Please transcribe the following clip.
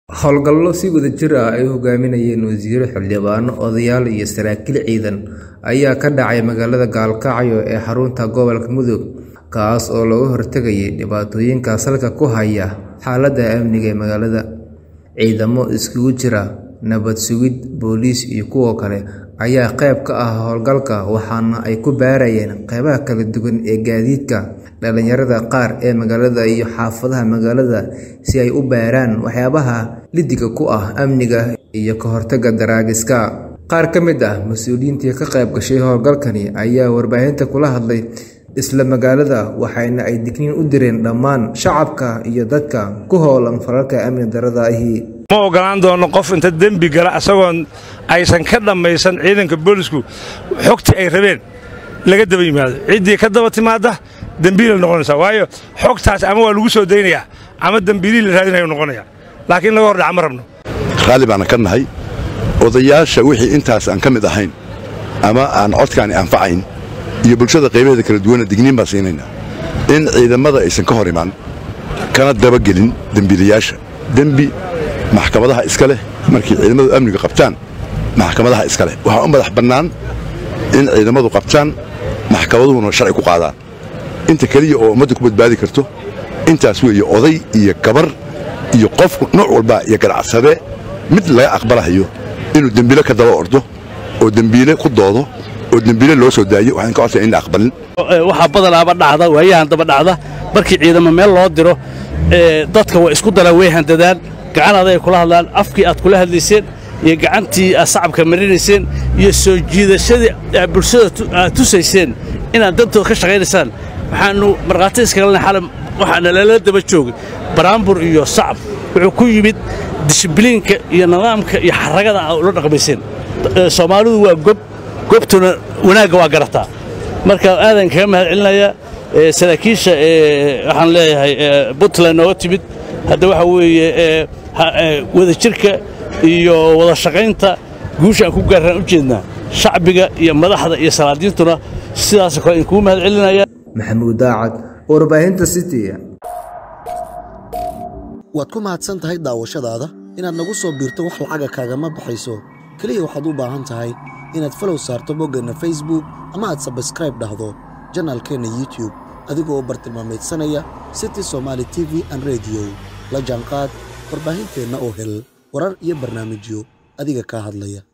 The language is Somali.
Howlgallo si wadajir ah ay u hogaaminayeen wasiirro, xildhibaano, odayaal iyo saraakiil ciidan ayaa ka dhacay magaalada Gaalkacyo ee xarunta gobolka Mudug, kaas oo looga hortagayay dhibaatooyinka salka ku haya xaaladda amniga ee magaalada. Ciidamo isugu jira nabad sugid, booliis iyo kuwo kale ayaa qayb ka ah howlgalka waxaana ay ku baarayeen qaybaha kala duwan ee gaadiidka dhalinyarada qaar ee magaalada iyo xaafadaha magaalada si ay u baaraan waxyaabaha liddiga ku ah amniga iyo ka hortagga daraagiska. Qaar ka mid ah mas'uuliyiintii ka qayb gashay howlgalkani ayaa warbaahinta kula hadlay isla magaalada waxaana ay digniin u direen dhammaan shacabka iyo dadka ku howlan falalka amni darrada ahi. ma ogolaan doono qof inta dembi gala asagoon aysan ka dhammaysan ciidanka boolisku xogtii ay rabeen laga daba yimaado ciddii ka daba timaadda dembiilay noqonaysaa waayo xogtaas ama waa lagu soo daynayaa ama dembiilihii la raadinayo noqonaya laakiin laga hordhaca ma rabno raalli baana ka nahay odayaasha wixii intaas aan ka mid ahayn ama aan codkaani anfacayn iyo bulshada qaybaheeda kala duwanna digniin baan siinaynaa in ciidamada aysan ka hor imaan kana dabagelin dembiilayaasha dembi maxkamadaha iska leh markay ciidamadu amniga qabtaan maxkamadaha iska leh waxaa u madax bannaan in ciidamadu qabtaan maxkamaduhuna sharci ku qaadaan inta keliya oo ummadda ku badbaadi karto intaas weeye oday iyo gabar iyo qofku nooc walba iyo ganacsade mid laga aqbalahayo inuu dembiile ka daba ordo oo dembiile ku doodo oo dembiile loo soo daayo waxaan ka codsaya in la aqbalin waxaa badanaaba dhacda waayahan daba dhacda markii ciidamo meel loo diro dadka way isku dalaan way handadaan gacan aday kula hadlaan afkii aad kula hadlayseen iyo gacantii aad sacabka marinayseen iyo soo jiidashadii aad bulshada aad tusayseen inaad dantooda ka shaqaynaysaan waxaannu markhaati iskagalna xalam waxaana lala daba joogay baraambur iyo sacab wuxuu ku yimid dishibliinka iyo nidaamka iyo xaragada aad ula dhaqmayseen soomaalidu waa gob gobtuna wanaagga waa garataa marka aadan kaga mahad celinayaa saraakiisha waxaan leeyahay puntland nooga timid hadda waxa weeye wadajirka iyo wada shaqaynta guusha aan ku gaarraan u jeednaa shacbiga iyo madaxda iyo salaadiintuna sidaasoo kale idinkugu mahad celinaya Maxamuud Daacad, warbaahinta City. waad ku mahadsan tahay daawashadaada inaad nagu soo biirto wax lacaga kaagama baxayso keliya waxaad u baahan tahay inaad falow saarto boggeenna facebook ama aad sabskraib dhahdo janaalkeenna youtube adigoo bartilmaamaydsanaya city somaali t v an rediyo la jaanqaad warbaahinteenna oo hel warar iyo barnaamijyo adiga kaa hadlaya